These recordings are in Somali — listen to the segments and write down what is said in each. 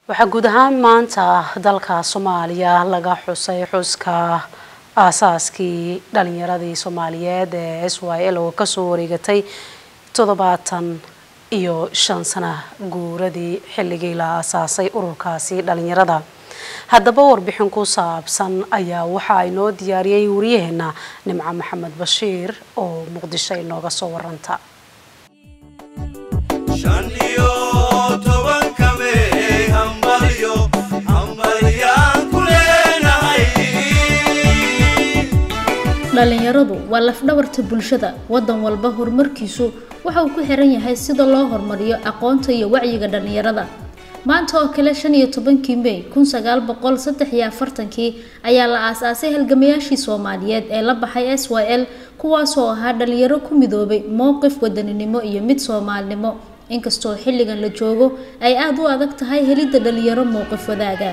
waxaa guud ahaan maanta dalka soomaaliya laga xusay xuska aasaaskii dhalinyaradii soomaaliyeed ee s y l oo kasoo wareegatay toddobaatan iyo shan sana guuradii xilligii la aasaasay ururkaasi dhalinyarada haddaba warbixin ku saabsan ayaa waxa ay noo diyaariyey wariyaheena nimco maxamed bashiir oo muqdisho inooga soo waranta dhalinyaradu waa lafdhabarta bulshada wadan walba horumarkiisu waxa uu ku xiran yahay sida loo horumariyo aqoonta iyo wacyiga dhalinyarada maanta oo kale shan iyo tobankii mey kun sagaal boqol saddex iyo afartankii ayaa la aasaasay halgamayaashii soomaaliyeed ee la baxay s y l kuwaasoo ahaa dhalinyaro ku midoobay mowqif wadaninimo iyo mid soomaalnimo inkastoo xilligan la joogo ay aada u adag tahay helidda dhalinyaro mowqif wadaaga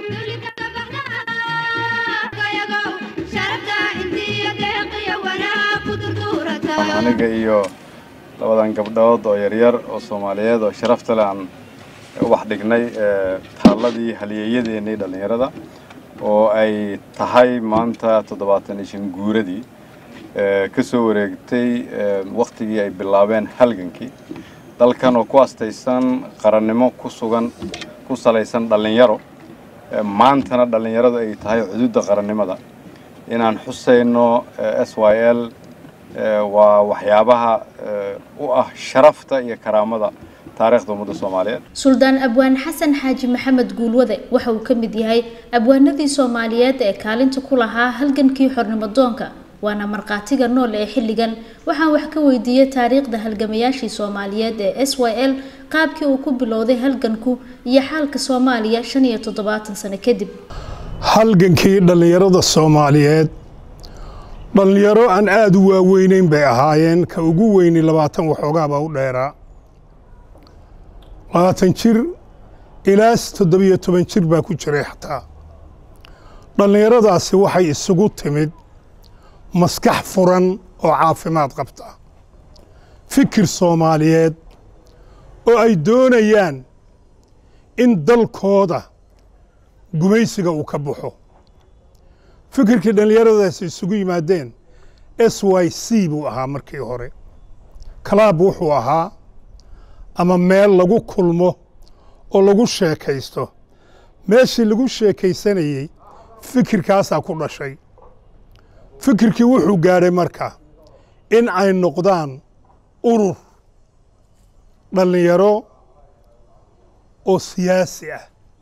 aniga iyo labadan gabdhood oo yaryar oo soomaaliyeed oo sharafta le aan ubax dhignay taalladii halyeeyadeennii dhallinyarada oo ay tahay maanta toddobaatan iyo shan guuradii ka soo wareegtay waktigii ay bilaabeen halgankii dalkan oo ku astaysan qarannimo ku sugan ku salaysan dhallinyaro maantana dhallinyaradu ay tahay xuduudda qarannimada inaan xusayno s y l waa waxyaabaha u ah sharafta iyo karaamada taariikhda ummadda soomaaliyeed suldaan abwaan xasan xaaji maxamed guulwade waxa uu ka mid yahay abwaanadii soomaaliyeed ee kaalinta ku lahaa halgankii xornimodoonka waana markhaatiga nool ee xilligan waxaan wax ka weydiiyey taariikhda halgamayaashii soomaaliyeed ee s y l qaabkii uu ku bilowday halganku iyo xaalka soomaaliya shan iyo toddobaatan sano kadib halgankii dhallinyarada soomaaliyeed dhallinyaro aan aada u waaweyneyn bay ahaayeen ka ugu weyni labaatan waxoogaabaa u dheeraa labaatan jir ilaas toddobiyo toban jir baa ku jiray xataa dhallinyaradaasi waxay isugu timid maskax furan oo caafimaad qabta fikir soomaaliyeed oo ay doonayaan in dalkooda gumaysiga uu ka baxo fikirkii dhallinyaradaasi isugu yimaadeen s y c buu ahaa markii hore kalaab wuxuu ahaa ama meel lagu kulmo oo lagu sheekaysto meeshii lagu sheekaysanayey fikirkaasaa ku dhashay fikirkii wuxuu gaadhay marka in ay noqdaan urur dhallinyaro oo siyaasi ah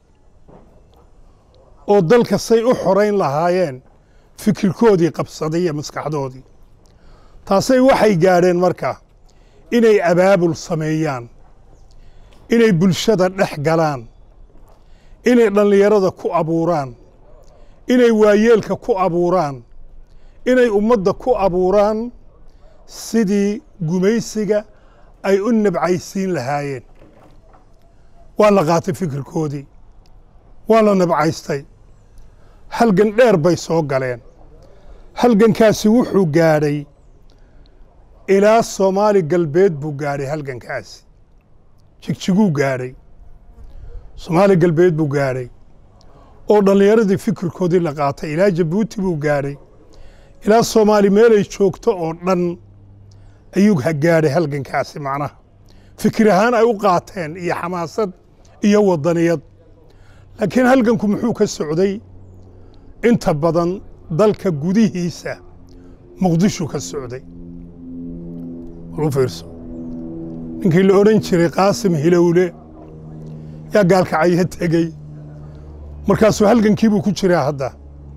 oo dalka say u xorayn lahaayeen fikirkoodii qabsaday iyo maskaxdoodii taasay waxay gaadheen marka inay abaabul sameeyaan inay bulshada dhex galaan inay dhallinyarada ku abuuraan inay waayeelka ku abuuraan inay ummadda ku abuuraan sidii gumaysiga ay u nabcaysiin lahaayeen waa la qaatay fikirkoodii waa la nabcaystay halgan dheer bay soo galeen halgankaasi wuxuu gaadhay ilaa soomaali galbeed buu gaadhay halgankaasi jigjiguu gaadhay soomaali galbeed buu gaadhay oo dhallinyaradii fikirkoodii la qaatay ilaa jabuuti buu gaadhay ilaa soomaali meelay joogto oo dhan ayuu gaadhay halgankaasi macnaha fikir ahaan ay u qaateen iyo xamaasad iyo wadaniyad laakiin halganku muxuu ka socday inta badan dalka gudihiisa muqdishu ka socday walu fiirso ninkii la odhan jiray qaasim hilowle yaa gaalkacyo tegey markaasuu halgankiibuu ku jiraa hadda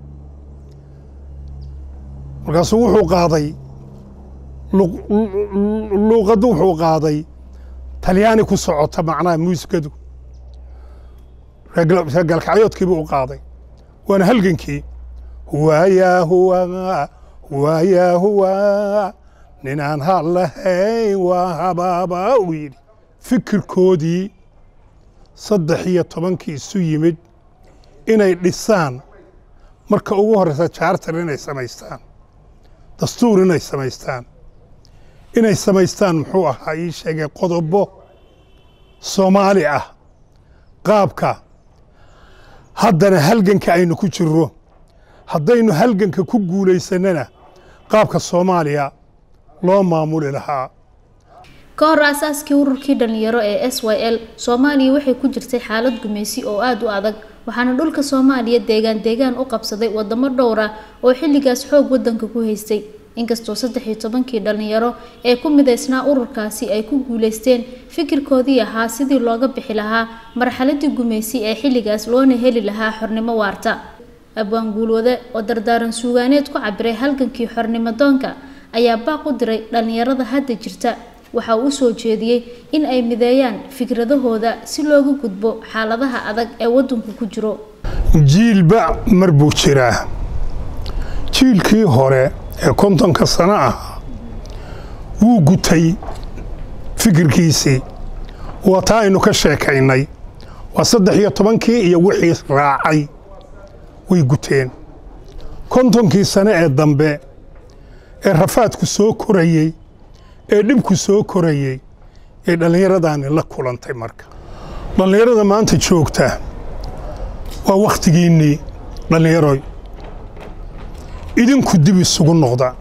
markaasuu wuxuu qaaday luuqaddu wuxuu qaaday talyaani ku socota macnaha muusikadu reer gaalkacyoodkiibuu u qaaday waana halgankii huwaayaa huwa huwaayaa huwa ninaan hal lahayn waa habaaba uu yidhi fikirkoodii saddex iyo tobankii isu yimid inay dhisaan marka ugu horreysa jaartar inay samaystaan dastuur inay samaystaan inay samaystaan muxuu ahaa ii sheegay qodobo soomaali ah qaabka haddana halganka aynu ku jirro haddaynu halganka ku guulaysannana qaabka soomaaliya loo maamuli lahaa ka hor aasaaskii ururkii dhalinyaro ee s y l soomaaliya waxay ku jirtay xaalad gumaysi oo aada u adag waxaana dhulka soomaaliya deegaan deegaan u qabsaday wadamo dhowr ah oo xilligaas xoog wadanka ku haystay inkastoo saddex iyo tobankii dhalinyaro ee ku midaysnaa ururkaasi ay ku guuleysteen fikirkoodii ahaa sidii looga bixi lahaa marxaladii gumaysi ee xilligaas loona heli lahaa xornimo waarta abwaan guulwade oo dardaaran suugaaneed ku cabiray halgankii xornimo doonka ayaa baaq u diray dhalinyarada hadda jirta waxa uu usoo jeediyey in ay mideeyaan fikradahooda si looga gudbo xaaladaha adag ee wadanku ku jiro jiilba mar buu jiraa jiilkii hore ee kontonka sano ah wuu gutay fikirkiisii waa taa aynu ka sheekaynay waa saddex iyo tobankii iyo wixii raacay way guteen kontonkii sano ee dambe ee rafaadku soo korayey ee dhibku soo korayey ee dhallinyaradaani la kulantay marka dhallinyarada maanta joogta waa wakhtigiinnii dhallinyaroy idinku dib isugu noqda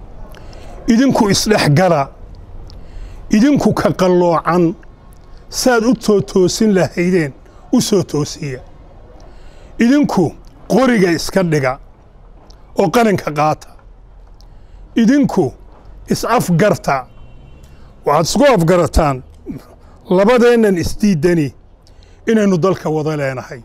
idinku isdhexgala idinku ka qalloocan saad u too toosin lahaydeen u soo toosiya idinku qoriga iska dhiga oo qalinka qaata idinku is-afgarta waxaad isku afgarataan labadeennan isdiiddani inaynu dalka wada leenahay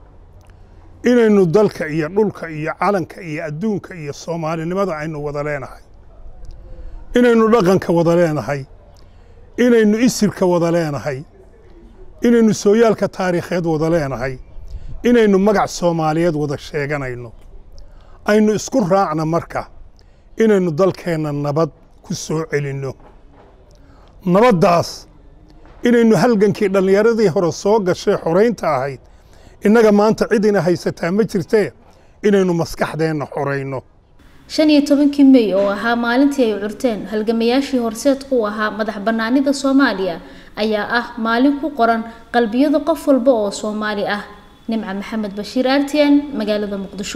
inaynu dalka iyo dhulka iyo calanka iyo adduunka iyo soomaalinimada aynu wada leenahay inaynu dhaqanka wada leenahay inaynu isirka wada leenahay inaynu sooyaalka taariikheed wada leenahay inaynu magac soomaaliyeed wada sheeganayno aynu isku raacna marka inaynu dalkeenna nabad ku soo celinno nabaddaas inaynu halgankii dhallinyaradii hore soo gashay xoraynta ahayd innaga maanta cidina haysataa ma jirtee inaynu maskaxdeenna xorayno shan iyo tobankii mey oo ahaa maalintii ay curteen halgamayaashii horseedka u ahaa madax bannaanida soomaaliya ayaa ah maalin ku qoran qalbiyada qof walba oo soomaali ah nimca maxamed bashiir artian magaalada muqdisho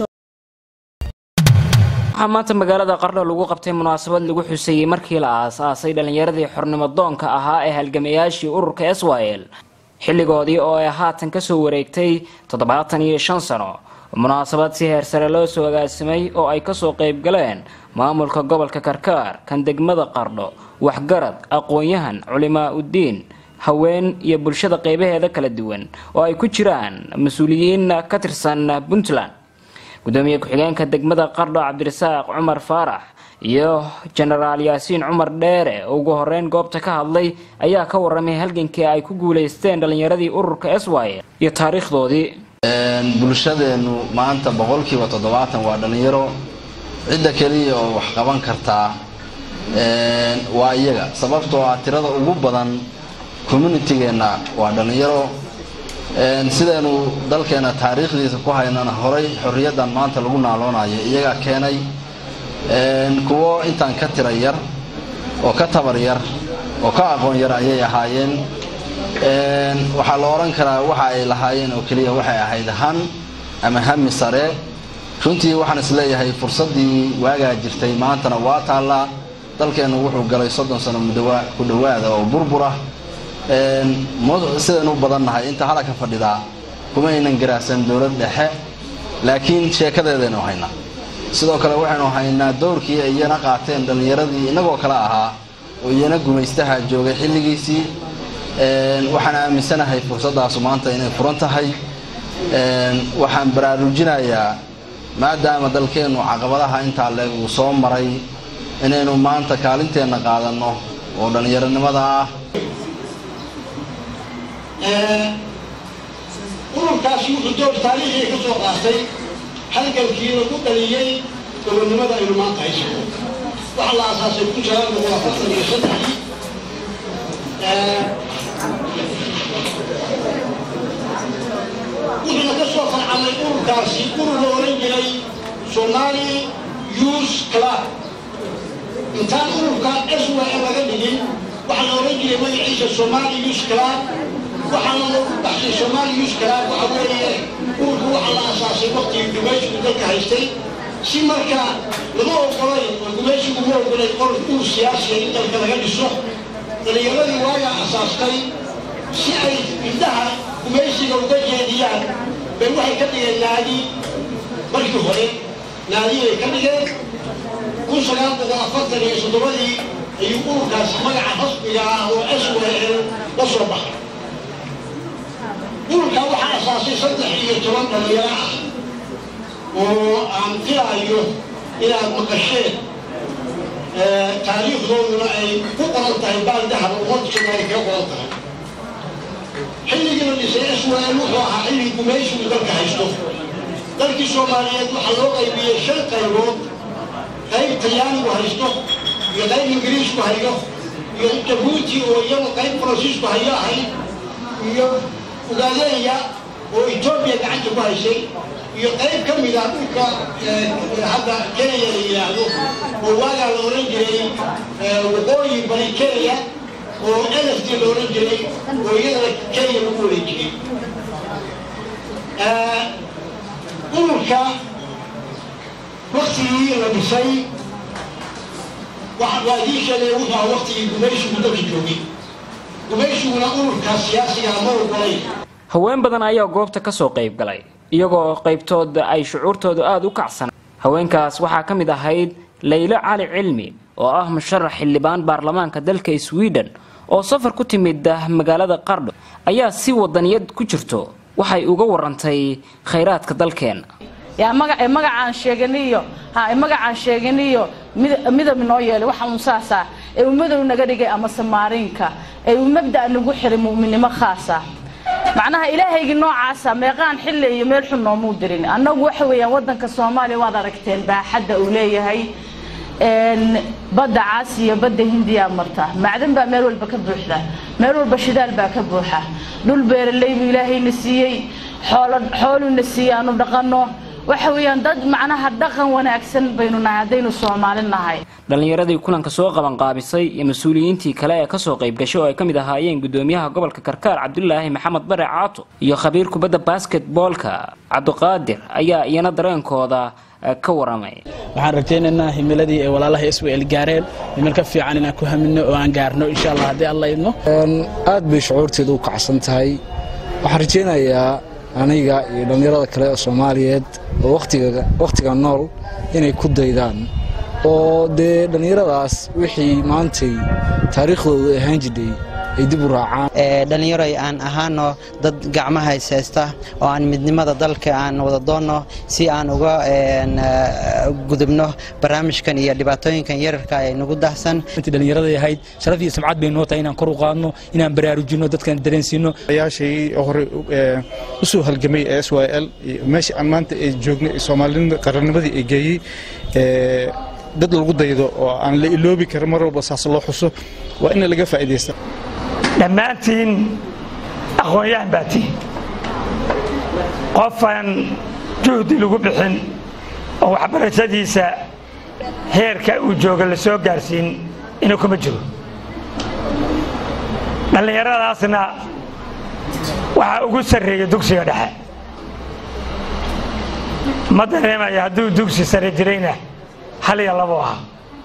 waxaa maanta magaalada qardho lagu qabtay munaasabad lagu xuseeyey markii la aas-aasay dhallinyaradii xornimo doonka ahaa ee halgamayaashii ururka s y l xilligoodii oo ay haatan kasoo wareegtay toddobaatan iyo shan sano munaasabad si heersare loo soo agaasimay oo ay kasoo qayb galeen maamulka gobolka karkaar kan degmada qardho waxgarad aqoon-yahan culimaa uddiin haween iyo bulshada qeybaheeda kala duwan oo ay ku jiraan mas-uuliyiin ka tirsan puntland gudoomiye ku-xigeenka degmada qardho cabdirasaaq cumar faarax iyo jenaraal yaasiin cumar dheere oo ugu horeyn goobta ka hadlay ayaa ka waramay halgankii ay ku guuleysteen dhallinyaradii ururka s y iyo taariikhdoodii bulshadeenu maanta boqolkiiba toddobaatan waa dhallinyaro cidda keliya oo wax qaban kartaa waa iyaga sababtoo ah tirada ugu badan communitygeenna waa dhallinyaro sidaynu dalkeena taariikhdiisa ku haynana horay xorriyaddan maanta lagu naaloonayo iyagaa keenay kuwo intaan ka tira yar oo ka tabar yar oo ka aqoon yar ayay ahaayeen waxaa la odhan karaa waxa ay lahaayeen oo keliya waxay ahayd han ama hami sare runtii waxaan isleeyahay fursaddii waagaa jirtay maantana waa taallaa dalkeennu wuxuu galay soddon sano ku dhowaada oo burbura sidaynu u badannahay inta halaka fadhidaa kuma aynan garaacsan dowlad dhexe laakiin sheekadeedaynu haynaa sidoo kale waxaynu haynaa dowrkii ay iyana qaateen dhallinyaradii innagoo kale ahaa oo iyana gumaystaha joogay xilligiisii waxaan aaminsanahay fursaddaasu maanta inay furan tahay waxaan baraarujinayaa maadaama dalkeennu caqabadaha intaa leeg uu soo maray inaynu maanta kaalinteenna qaadanno oo dhallinyaronimada ah ururkaasi wuxuu door taariikhiga ka soo qaatay halgankii lagu dhaliyey gobonnimada aynu maanta hayso waxaa la aasaasay kun sagaal boqol afartan iyo saddexii wuxuuna ka soo farcamay ururkaasi urur la oran jiray somali youth club intaan ururka s w laga dhigin waxaa la oran jiray magaciisa somali youth club waxaana lagu baxshay somali youth club waxa weeye ururka waxaa la asaasay waktigii gumaysigu dalka haystay si marka lama ogolayn oo gumaysigu ma ogolay qolf ur siyaasiya in dalka laga dhiso dhalinyaradii waagaa asaastay si ay indhaha gumaysiga uga jeediyaan bay waxay ka dhigeen naadi markii hore naadi bay ka dhigeen kun sagaal boqol afartan iyo soddobadii ayuu ururkaasi magaca rasmiga ah oo s w l la soo baxay ururkaa waxaa asaasay saddex iyo toban dhalinyaro ah oo aan filaayo inaad maqasheen taariikhdooduna ay ku qoran tahay baaldahaba umadkuna ay kaga qoran tahay xilligii la dhisay s w l wuxuu ahaa xilligii gumaysigu dalka haysto dalkii soomaaliyeed waxaa loo qaybiyey shan qaybood qayb talyaanigu haysto iyo qayb ingiriisku hayo iyo jabuuti oo iyadu qayb faransiisku hayo ahayd iyo ugaaleya oo etoobiya gacanta ku haysay iyo qayb ka mid ah dhulka hadda kenya la yidhaahdo oo waagaa la oran jiray waqooyi bari kenya oo lft la oran jiray oo iyadana kenya lagu wareejiyey ururka waktigii la dhisay waa idii sheegay wuxuu ahaa waktigii gumaysigu dalka joogay gumaysiguna ururka siyaasiga ma ogolay haween badan ayaa goobta ka soo qayb galay iyagoo qaybtood ay shucuurtoodu aada u kacsan haweenkaas waxaa ka mid ahayd laylo cali cilmi oo ah musharax xildhibaan baarlamaanka dalka sweden oo safar ku timid magaalada qardho ayaa si wadaniyad ku jirto waxay uga warantay khayraadka dalkeena yaa magac magacaan sheeganiyo ha magacaan sheeganiyo midab noo yeelay waxa uun saasa ee uu madow naga dhigay ama samaariinka ee uu mabda' nagu xiray mu'minnimo khaasa macnaha ilaahaygii noocaasa meeqaan xilli iyo meel xun noomuu dirin annagu waxa weeyaan waddanka soomaaliya waad aragteen baaxadda uu leeyahay badda caas iyo badda hindiyaa marta macdan baa meel walba ka buuxda meel walba shidaal baa ka buuxa dhul beeraley buu ilaahayna siiyey xooluna siiyey aanu dhaqanno waxa weeyaan dad macnaha dhaqan wanaagsan baynu nahay haddaynu soomaali nahay dhallinyaradii kulanka soo qabanqaabisay iyo mas-uuliyiintii kale ee kasoo qayb gashay oo ay ka mid ahaayeen gudoomiyaha gobolka karkaar cabdulaahi maxamed bare caato iyo khabiir kubadda basketboolka cabdiqaadir ayaa iyana dareenkooda ka waramay waxaan rajaynaynaa himiladii ay walaalaha iswel gaareen himil ka fiican inaan ku hamino oo aan gaarno insha allah haddii alla idmo aad bay shucuurteedu u kacsan tahay waxaan rajaynayaa aniga iyo dhallinyarada kale oo soomaaliyeed oo wakhtiga nool inay ku daydaan oo dee dhallinyaradaas wixii maantay taariikhdoodu ahaan jidhay ay dib u raacaan dhallinyaro aan ahaano dad gacmaha ishaysta oo aan midnimada dalka aan wada doonno si aan uga gudubno barnaamijkan iyo dhibaatooyinkan yararka ay nagu dahsan dhallinyarada ahayd sharaf iyo samcad bay noo tahay inaan kor u qaadno inaan baraarujinno dadkan dareensiino ayaashii hore u soo halgamay ee s y l meesha aan maanta ay joognay soomaalinimada qarannimadii ay geeyey dad lagu daydo oo aan la iloobi karin mar walba saas loo xuso waa in laga faa'iidaysta dhammaantiin aqoon-yahan baa tihin qofaan juhdi lagu bixin oo waxbarashadiisa heerka uu jooga la soo gaarsiin inuu kuma jiro dhallinyaradaasna waxaa ugu sarreeya dugsiga dhexe ma dareemaya hadduu dugsi sare jirayna hal iyo labo ahaa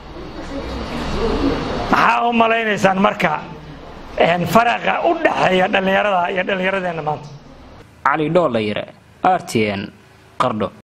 maxaa u malaynaysaan marka faraqa u dhaxeeya dhallinyarada iyo dhallinyaradeenna maanta cali dhoolayre r t n qardho